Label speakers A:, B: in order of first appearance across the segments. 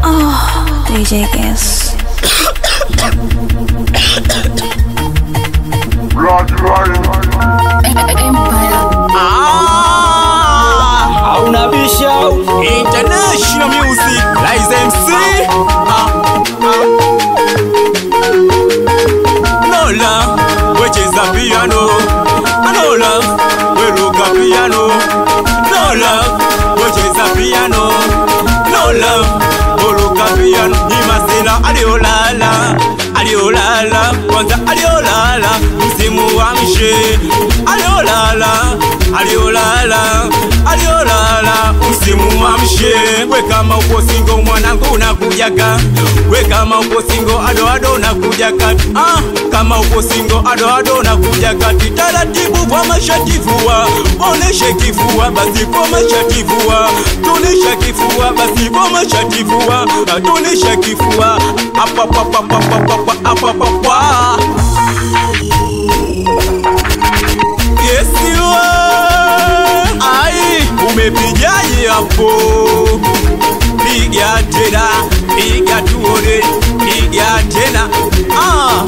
A: Oh, DJ Guess.
B: hauna bisha international music Rise MC ah, ah. Nola wecheza piano Anola weruka piano Nola wecheza piano Nola weruka piano Imasela aliolala aliolala kwanza aliolala msimu wa mshe aliolala aliolala aliolala msimu wa mshe we kama uko singo mwanangu unakujaga we kama uko singo ado ado unakujaga ah, kama uko singo ado ado unakujaga taratibu kwa mashatifua oneshe kifua basi kwa mashatifua tunisha kifua basi kwa mashatifua tunisha kifua apa apa apa apa apa apa apa apa Yesiwa ai umepigaje hapo piga tena piga tuone piga tena ah.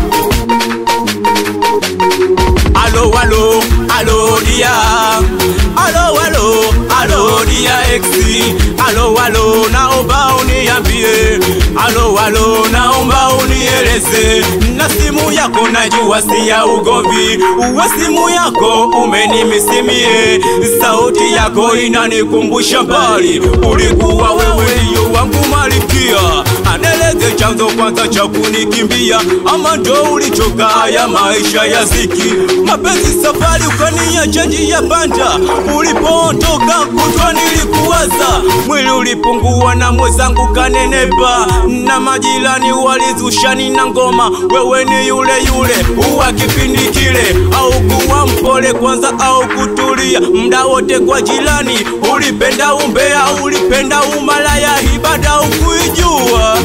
B: alo alo alo dia alo alo alo dia exi alo alo naomba uniambie alo alo naomba unieleze na simu yako najua si ya ugomvi uwe simu yako umenimisimie sauti yako inanikumbusha mbali ulikuwa wewe ndiyo wangu malikia aneleze chanzo kwanza cha kunikimbia ama ndo ulichoka haya maisha ya ziki mapenzi safari ukaniacha njia panda ulipoondoka kutwa nilikuwaza mwili ulipungua na mwezangu kanenepa na majirani walizushani na ngoma wewe ni yule yule uwa kipindi kile au kuwa mpole kwanza au kutulia mda wote kwa jirani ulipenda umbea ulipenda umalaya ibada ukuijua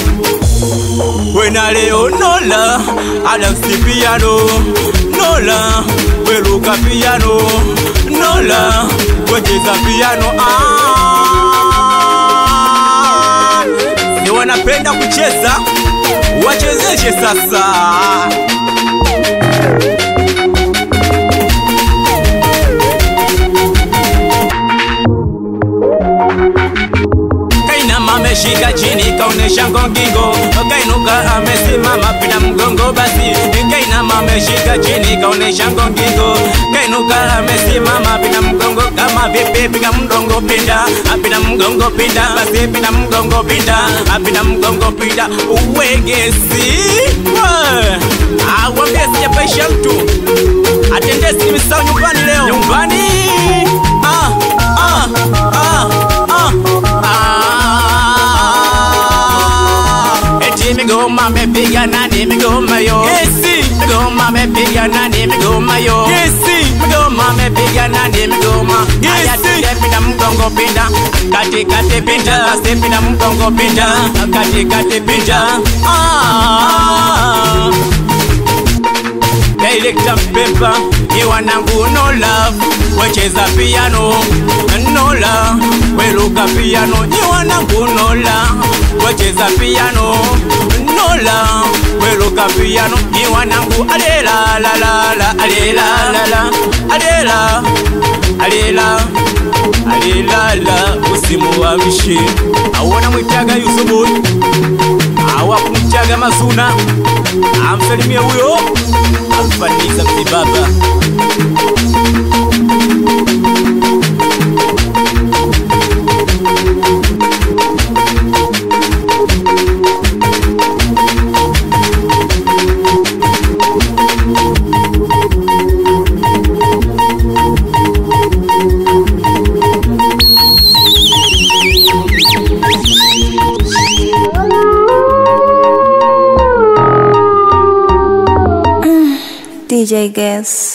B: wena leo nola adamsi piano nola weruka piano nola wecheza piano ah. ni wanapenda kucheza wachezeshe sasa kainama ameshika chini kaonesha ngongingo kainuka amesimama pina mgongo basi kainama ameshika chini kaonesha ngongingo kainuka amesimama pina mgongo kama vipi piga mgongo pinda apina mgongo pinda basi pina mgongo pinda apina mgongo pinda uwegesi awambie sijapaisha mtu atendesi nimesahau nyumbani leo nyumbani ah, ah, ah, ah, ah. Eti migoma mepiga nani migoma yo Kesi Migoma mepiga nani migoma yo Kesi Migoma mepiga nani migoma Aya tuje pinda mgongo pinda Kati kati pinda Kasi pinda mgongo pinda Kati kati pinda Ah Director Pepper ni wanangu no love wecheza piano no love weruka piano ni wanangu no love wecheza piano no love weruka piano ni wanangu alela la la la alela la la alela alela alela la usimu wa mshi awona mwitaga Yusufu awakumchaga Masuna amsalimie huyo amfaniza mzibaba
A: DJ Guess.